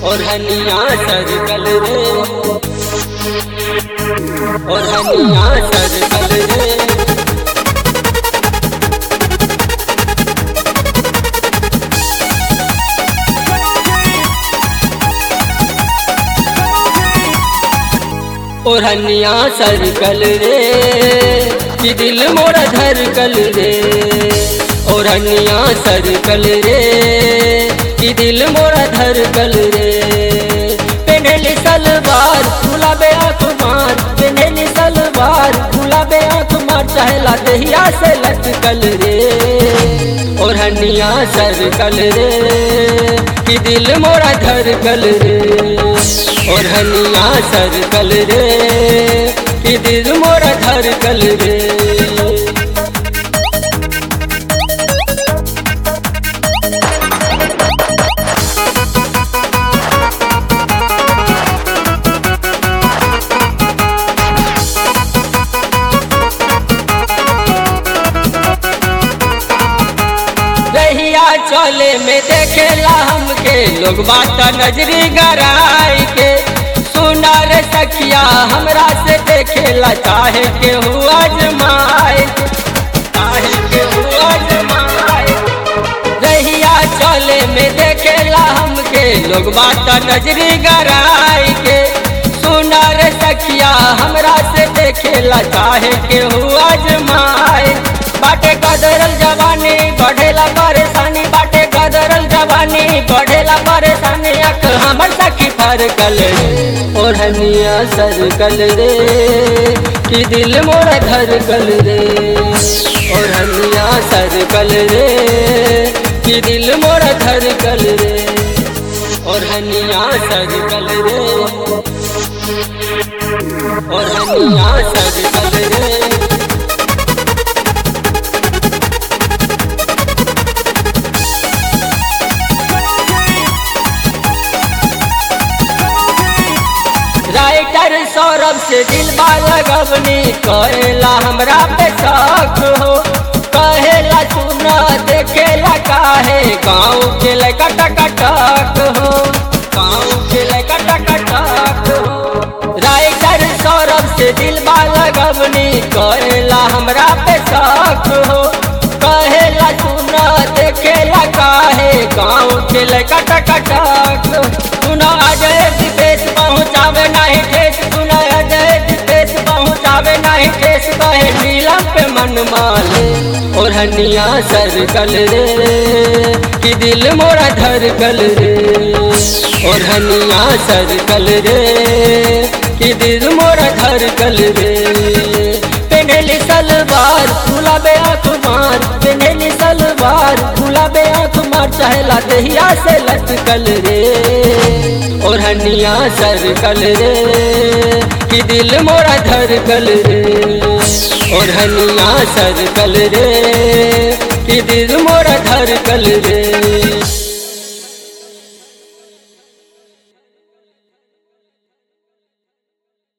और हनिया सरकल रे और हनिया सरकल रे और हनिया सरकल रे कि दिल मोरा धरकल रे और हनिया सरकल रे कि दिल मोरा धरकल रे पेनेली सलवार गुलाबे आँख मार पेनेली सलवार गुलाबे आँख मार चाहेला दहिया से लटकल रे और हनिया सरकल रे कि दिल मोरा धरकल रे और हनिया सरकल रे कि दिल मोरा धरकल रे रहिया चले में देखेला हमके लोग बात नजरी गराई के सुना रे सखिया हमरा से देखेला चाहे के हुआ जमाए चाहे के हुआ जमाए रहिया चले में देखेला हमके लोग बात नजरी गराई के सुना रे सखिया हमरा से देखेला चाहे के हुआ जमाए बाटे कदरल जवानी बढ़ेला परेशानी बाटे कदरल जवानी बढ़ेला परेशानी अख हमर सखी फरकल रे और हनिया सरकल रे कि दिल मोरा धरकल रे और हनिया सरकल रे कि दिल मोरा धरकल रे और हनिया सरकल रे और हनिया सरकल रे राइटर सौरभ से दिल लगवनी कहेला हमरा पे शक हो कहेला सुना देखेला काहे गाँव के लड़का टकटक हो गाँव के लड़का टकटक हो राइटर सौरभ से दिल लगवनी कहेला हमरा पे शक हो कहेला सुना देखेला काहे गाँव के लड़का टकटक सुना अजय दिपेश पहुँचावे नहीं ठेस सुना अजय दिपेश पहुँचावे नहीं ठेस कहे नीलम पे मन माले और हनिया सरकल रे कि दिल मोरा धरकल रे और हनिया सरकल रे कि दिल मोरा धरकल रे पेनेली सलवार गुलाबे आँख मार पेनेली सलवार गुलाबे आँख मार चाहेला दहिया से लटकल रे और हनिया सरकल रे कि दिल मोरा धरकल रे और हनिया सरकल रे कि दिल मोरा धरकल रे